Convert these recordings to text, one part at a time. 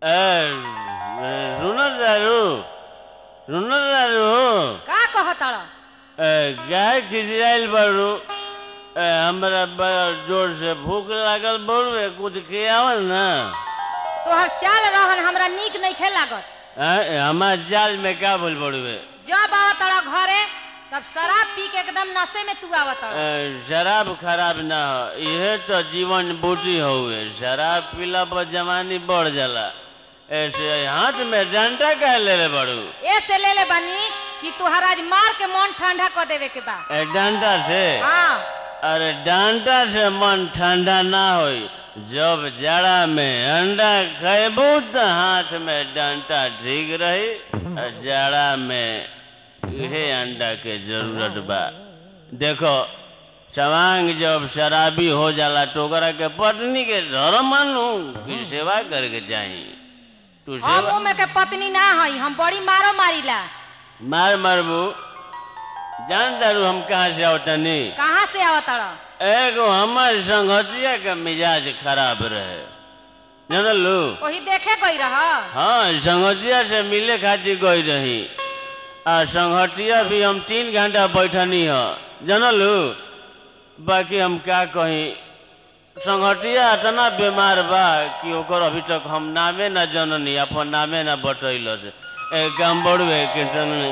ए, सुनो दारू सुनो दारू का कहतड़ ए, गाय खिसियाइल बारू ए, हमरा बड़ा जोर से भूख लागल बड़ुए कुछ खियावल ना तोहर चाल रहन हमरा नीक नहीं लागत ए, हमार जाल में का बोल बड़ुए जब आवतड़ घरे तब शराब पी के एकदम नशे में तू आवतड़ ए, शराब खराब ना हो इहे तो जीवन बूटी हुए शराब पीला पर जवानी बढ़ जाला ऐसे हाथ में डंडा कह ले रे बड़ू ए से ले ले बनी कि तुहर आज मार के मन ठंडा कर देवे के बा ए, डंडा से हाँ अरे डंडा से मन ठंडा ना होई जब जाड़ा में अंडा खेबू तो हाथ में डंडा ठीक रही और जाड़ा में इहे अंडा के जरूरत बा देखो सवांग जब शराबी हो जाला तो ओकरा के पत्नी के धर्म मानू कि सेवा करके चाही तू हम सेवा में के पत्नी ना हई हम बड़ी मारो मारीला मार मारबू जान दारू हम कहाँ से आवतनी कहाँ से आवतड़ एगो हमार संगतिया के मिजाज खराब रहे जानलू वही देखे गई रह हाँ संगतिया से मिले खातिर गई रही आ संगतिया भी हम तीन घंटा बैठनी ह जानलू बाकी हम का कही संगतिया इतना बीमार बा कि ओकर अभी तक हम नामे ना जननी अपन नामे ना बतैल से ए काम बड़ुए कि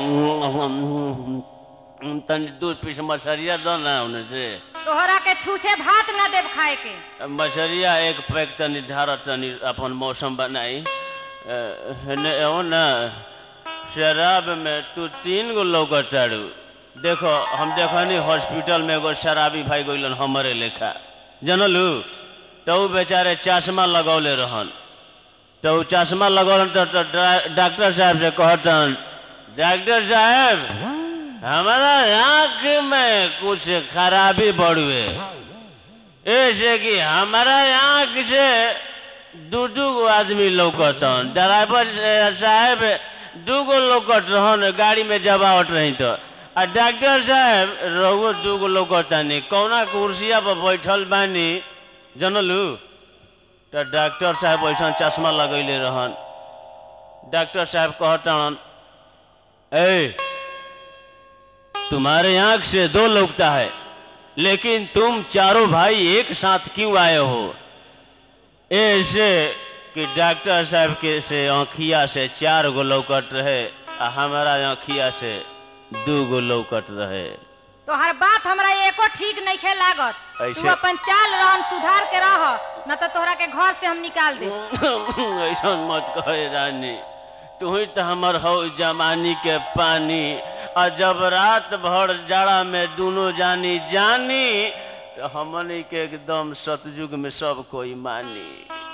तनी तनी दूध पीस मछरिया दो ना उन्हें से तोहरा के छूछे भात ना देव खाए के मछरिया एक पैक तनी ढार तनी अपन मौसम बनाई अ, हेने एहो ना शराब में तू तीन गो लौकत तारू देखो हम देखनी हॉस्पिटल में एगो शराबी भाई गइलन हमरे लेखा जनलू तो ऊ बेचारे चश्मा लगौले रहन तो ऊ चश्मा लगौलन तो, तो डा- डॉक्टर साहब से कहतन डॉक्टर साहब हमारा आँख में कुछ खराबी बढ़ुए ऐसे कि हमारा आँख से दू दू गो आदमी लौकतन ड्राइवर साहब दू गो लौकत रहन गाड़ी में जब आवत रही तो आ डॉक्टर साहब रहुओ दू गो लौकतानी कौना कुर्सिया पर बैठल बानी जनलू तो डॉक्टर साहब ऐसा चश्मा लगैले रहन डॉक्टर साहब कहतन ए तुम्हारे आंख से दो लौकता है लेकिन तुम चारों भाई एक साथ क्यों आए हो ऐसे कि डॉक्टर साहब के से आँखिया से चार गो लौकत रहे आ हमारा आँखिया से दू गो लौकत रहे तोहर बात हमरा एको ठीक नहीं खे लागत तू ऐसे- अपन चाल रहन सुधार के रह न तो तोहरा के घर से हम निकाल दे ऐसा मत कहे रानी तू ही तो हमर हो जमानी के पानी आ जब रात भर जाड़ा में दोनों जानी जानी तो हमनी के एकदम सतयुग में सब कोई मानी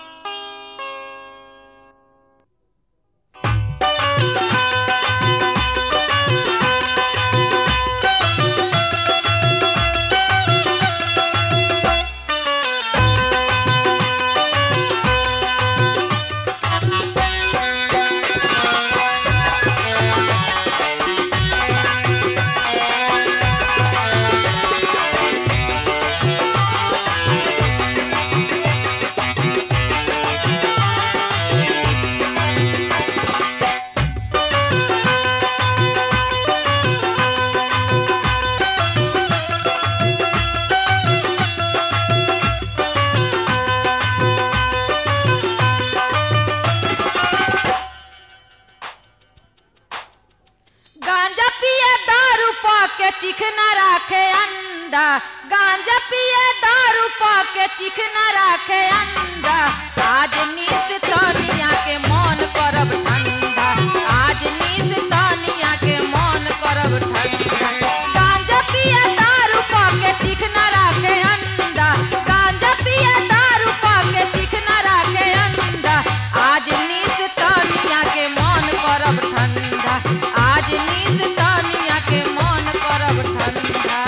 गांजा पिए दारू पा के चिकना राखे अंडा गांजा पिए दारू पा के चिकना राखे अंडा आज निस तनिया के मन करब ठंडा आज निस तनिया के मन करब ठंडा गांजा पिए दारू पा के चिकना राखे अंडा गांजा पिए दारू पा के चिकना राखे अंडा आज निस तनिया के मन करब ठंडा आज निस तनिया के मन करब ठंडा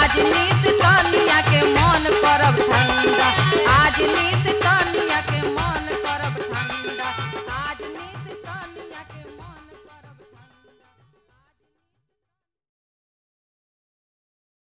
आज निस